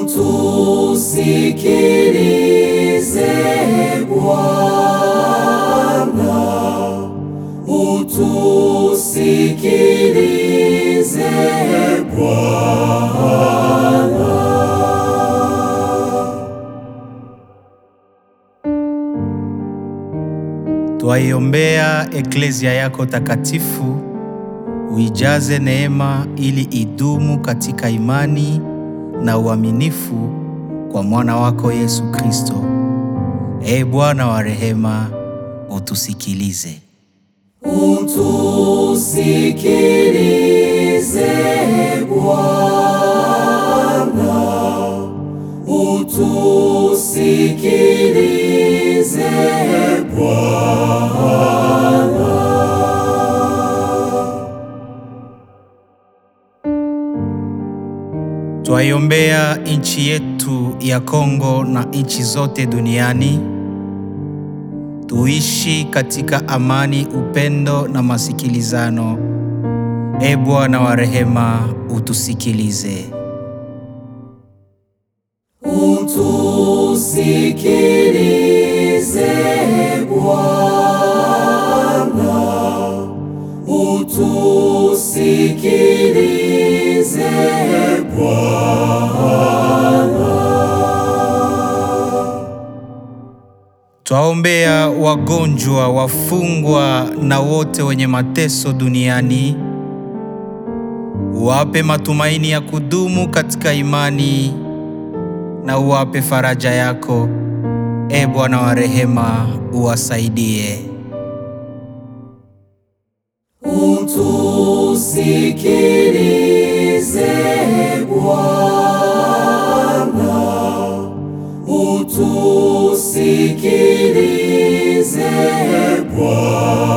Utusikilize Bwana, utusikilize Bwana. Twaiombea eklezia yako takatifu, uijaze neema ili idumu katika imani na uaminifu kwa mwana wako Yesu Kristo. Ee Bwana wa rehema, utusikilize. Utusikilize Bwana, utusikilize Bwana. Twaiombea nchi yetu ya Kongo na nchi zote duniani, tuishi katika amani, upendo na masikilizano. Ee Bwana wa rehema, utusikilize. Utusikilize Bwana, utusikilize Bwana. Twaombea wagonjwa, wafungwa na wote wenye mateso duniani, uwape matumaini ya kudumu katika imani na uwape faraja yako. Ee Bwana wa rehema, uwasaidie. Utusikilize Bwana, utusikilize Bwana.